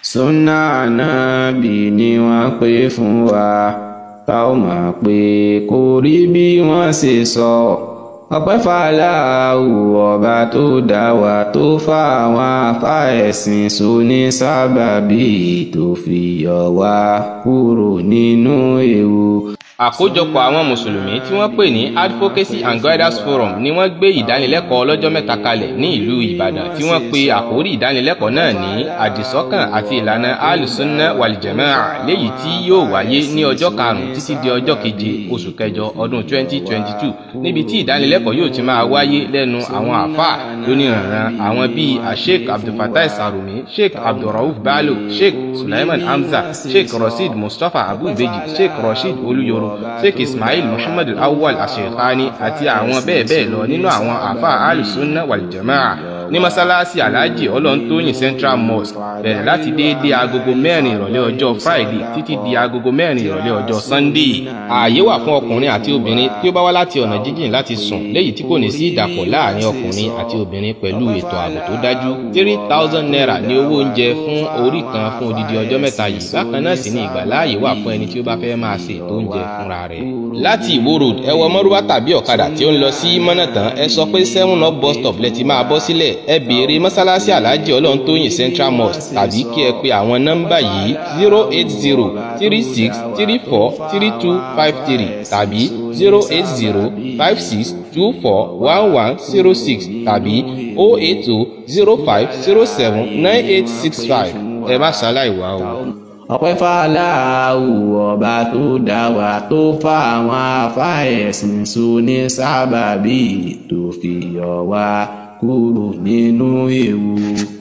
súnà ànábì ni wọ́n pè fún wa tá ò mọ̀ pé kò rí bí wọ́n ṣe sọ ọpẹ́ fàlàhù ọba tó dá wa tó fà àwọn afá ẹ̀sìn sóní sábàbí tó fi yọ wá kúrò nínú ewu àkójọpọ̀ àwọn mùsùlùmí tí wọ́n pè ní advocacy and guidance forum ni wọ́n gbé ìdánilẹ́kọ̀ọ́ ọlọ́jọ́ mẹ́ta kalẹ̀ ní ìlú ìbàdàn tí wọ́n pe àkórí ìdánilẹ́kọ̀ọ́ náà ní àdìsọ́kàn àti ìlànà alùsùnà wàlìjẹ̀mẹ́à léyìí tí yóò wáyé ní ọjọ́ karùn-ún títí di ọjọ́ keje oṣù kẹjọ ọdún 2022 níbi tí ìdánilẹ́kọ̀ọ́ yóò ti máa wáyé lẹ́nu àwọn àfáà lóníranran àwọn bíi asheik abdulfatai sarumi sheik abdulrauf bello sheik sulaiman hamza sheik rasheed mustapha abubeji sheik rasheed olúyọrọ sheikh ismail muhammad awwal ashekhani àti àwọn bẹ́ẹ̀ bẹ́ẹ̀ lọ nínú àwọn àfa alùsùnà wàlìjàmáà ní mọ́sálásí alhaji ọlọ́ntóyìn central mosque bẹ̀rẹ̀ láti déédéé agogo mẹ́rin ìrọ̀lẹ́ ọjọ́ friday títí di agogo mẹ́rin ìrọ̀lẹ́ ọjọ́ sunday. ààyè wà fún ọkùnrin àti obìnrin tí ó bá wá láti ọ̀nà jíjìn láti sùn léyìí tí kò ní sí ìdàpọ̀ láàrin ọkùnrin àti obìnrin pẹ̀lú ètò ààbò tó dájú. three thousand naira ní owó oúnjẹ fún orí kan fún odidi ọjọ́ mẹ́ta yìí bákan náà sì ní ìgbàláàyè wà fún ẹni tí ó bá fẹ́ máa ṣe ètò oúnjẹ fúnra rẹ̀. láti ìwó road ẹ wọ mọ́rúwá tàbí ọ̀kadà tí ó ń lọ sí mọ́nàtàn ẹ sọ pé seven up bus stop lẹ ti máa bọ́ sílẹ̀ ẹ béèrè mọ́sálásí aláàjì ọlọ́ntóyìn central mosque tàbí kí ẹ pe àwọn nọ́mbà yìí zero eight zero three six three four three two five three tàbí zero eight zero five six two four one one zero six tàbí oh eight oh zero five zero seven nine eight six five ẹ má ṣaláì wá o ọpẹ́ fàlàhù ọba tó dá wa tó fà àwọn afá ẹ̀sìn sóní sábàbí tó fi yọ wá kúrò nínú ewu.